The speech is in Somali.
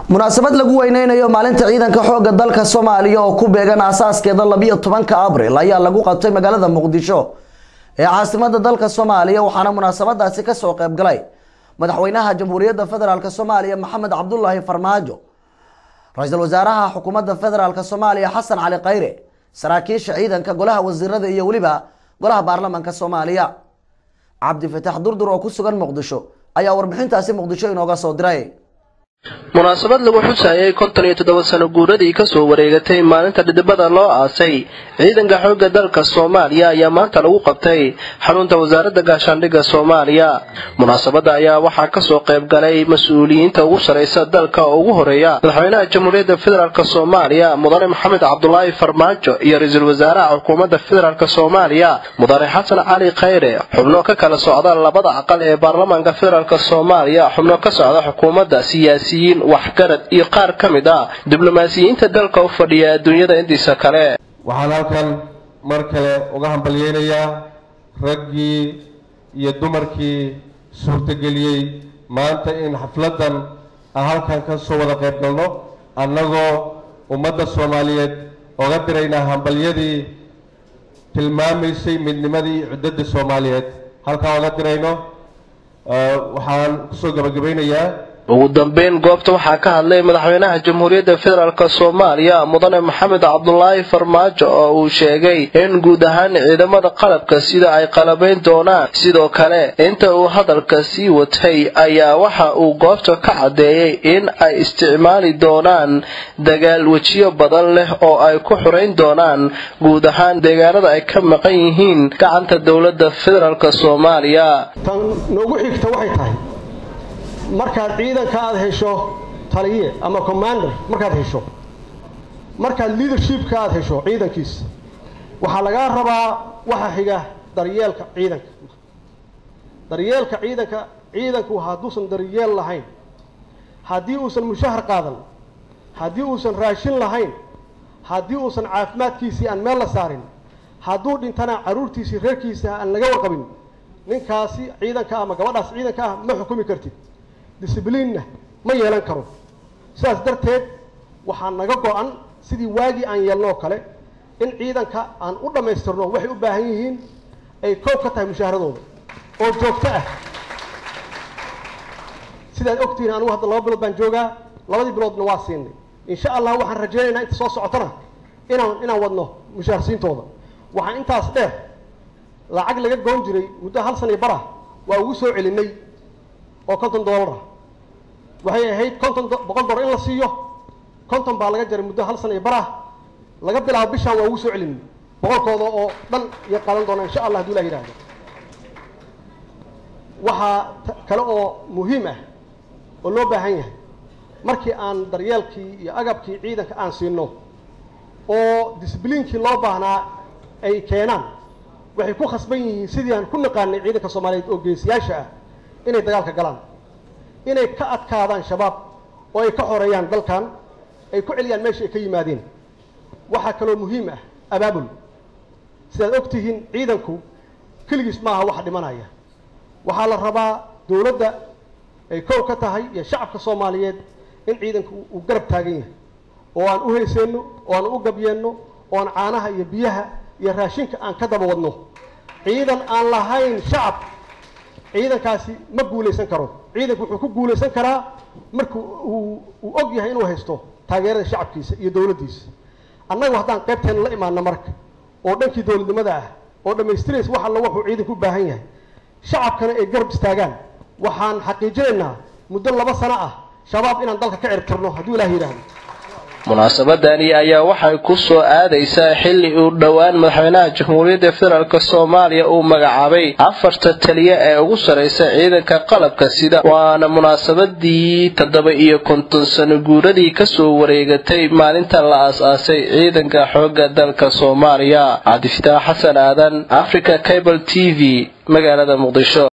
munaasabad lagu weyneynayo maalinta ciidanka xooga dalka soomaaliya oo ku beegan asaaskeeda labiyo tobanka abril ayaa lagu qabtay magaalada muqdisho ee caasimada dalka soomaaliya waxaana munaasabadaasi kasoo qeybgalay madaxweynaha jamhuuriyadda federaalk soomaaliya maxamed cabdulaahi farmaajo ra-iisul wasaaraha xukuumadda federaalk soomaaliya xasan cali khayre saraakiisha ciidanka golaha wasiirada iyo weliba golaha baarlamaanka soomaaliya cabdi fataax durdur oo ku sugan muqdisho ayaa warbixintaasi muqdisho inooga soo diray munaasabad lagu xusayay konton iyo toddoba sano guuradii kasoo wareegatay maalinta dhidibada loo aasay ciidanka xoogga dalka soomaaliya ayaa maanta lagu qabtay xarunta wasaaradda gaashaandhigga soomaaliya munaasabadda ayaa waxaa kasoo qayb galay mas-uuliyiinta ugu saraysa dalka oo ugu horeeya madaxweynaha jamhuuriyadda federaalk soomaaliya mudane maxamed cabdulaahi farmaajo iyo ra-iisul wasaaraha xukuumadda federaalk soomaaliya mudane xasan cali khayre xubno ka kala socda labada aqal ee baarlamaanka federaalk soomaaliya xubno ka socda xukuumadda siyaasi waxgarad iyo qaar ka mid ah diblomaasiyiinta dalka u fadhiya adduunyada intiisa kale waxaan halkan mar kale uga hambalyeynayaa raggii iyo dumarkii suurtageliyey maanta in xafladdan aan halkan ka soo wada qayb galno annagoo ummadda soomaaliyeed oga diraynaa hambalyadii tilmaamaysay midnimadii cuddadda soomaaliyeed halkaan oga dirayno waxaan kusoo gabagabaynayaa ugu dambeyn goobta waxaa ka hadlay madaxweynaha jamhuuriyadda federaalk soomaaliya mudane maxamed cabdulaahi farmaajo oo uu sheegay in guud ahaan ciidamada qalabka sida ay qalabayn doonaan sidoo kale inta uu hadalka sii watay ayaa waxa uu goobta ka caddeeyey in ay isticmaali doonaan dagaal wejiyo badan leh oo ay ku xurayn doonaan guud ahaan deegaanada ay ka maqan yihiin gacanta dowladda federaalk soomaaliya tan noogu xigta waxay tahay markaad ciidanka aada hesho taliye ama commander markaad hesho markaad leadershipka aada hesho ciidankiisa waxaa lagaa rabaa waxa xiga daryeelka ciidanka daryeelka ciidanka ciidanku hadduusan daryeel lahayn haddii uusan mushahar qaadan haddii uusan raashin lahayn haddii uusan caafimaadkiisii aan meel la saarin hadduu dhintana carruurtiisii reerkiisa aan laga warqabin ninkaasi ciidanka ama gabadhaas ciidanka ah ma xukumi kartid discibliinna ma yeelan karo sidaas darteed waxaa naga go-an sidii waagii aan yeelno oo kale in ciidanka aan u dhammaystirno waxay u baahan yihiin ay koob ka tahay mushaaharadooda oo joogto ah sidaad ogtihiin anugu hadda laba bilood baan joogaa labadii biloodna waa siinay insha allah waxaan rajaynaynaa inta soo socotona inaan inaan wadno mushaharsiintooda waxaan intaas dheer lacag laga goon jiray muddo hal san iyo bara waa ugu soo celinay oo konton doolara waxay ahayd konton boqol dollar in la siiyo konton baa laga jaray muddo hal sana iyo barah laga bilaabo bishaan waa ugu soo celin boqolkooda oo dhan iyo qaadan doona insha allah haduu ilah yidhahdo waxaa kale oo muhiim ah oo loo baahan yahay markii aan daryeelkii iyo agabkii ciidanka aan siino oo disbliinkii loo baahnaa ay keenaan waxay ku khasban yihiin sidii aan ku naqaanay ciidanka soomaaliyeed oo geesiyaasha ah inay dagaalka galaan inay ka adkaadaan shabaab oo ay ka xoreeyaan dalkan ay ku celiyaan meesha ay ka yimaadeen waxaa kaloo muhiim ah abaabul sidaad og tihiin ciidanku keligiis maaha waxa dhimanaya waxaa la rabaa dowladda ay kow ka tahay iyo shacabka soomaaliyeed in ciidanku uu garab taagan yahay oo aan u heyseenno oo aan u gabyeenno oo aan caanaha iyo biyaha iyo raashinka aan ka daba wadno ciidan aan lahayn shacab ciidankaasi ma guulaysan karo ciidanku wuxuu ku guulaysan karaa marka uu uu og yahay inuu haysto taageerada shacabkiisa iyo dowladdiisa annagu haddaan qaybteena la imaano marka oo dhankii dowladnimada ah oo dhammaystiraysa wax alla wuxuu ciidanku u baahan yahay shacabkana ay garab istaagaan waxaan xaqiijinaynaa muddo laba sano ah shabaab inaan dalka ka cirtirno hadduu ilaah yidhaahdo munaasabadani ayaa waxay ku soo aadaysaa xilli uu dhowaan madaxweynaha jamhuuriyadda federaalk soomaaliya uu magacaabay afarta taliya ee ugu sarraysa ciidanka qalabka sida waana munaasabadii toddoba iyo konton sano guuradii kasoo wareegatay maalinta la aas-aasay ciidanka xoogga dalka soomaaliya cabdifitaax xasan aadan africa cable t v magaalada muqdisho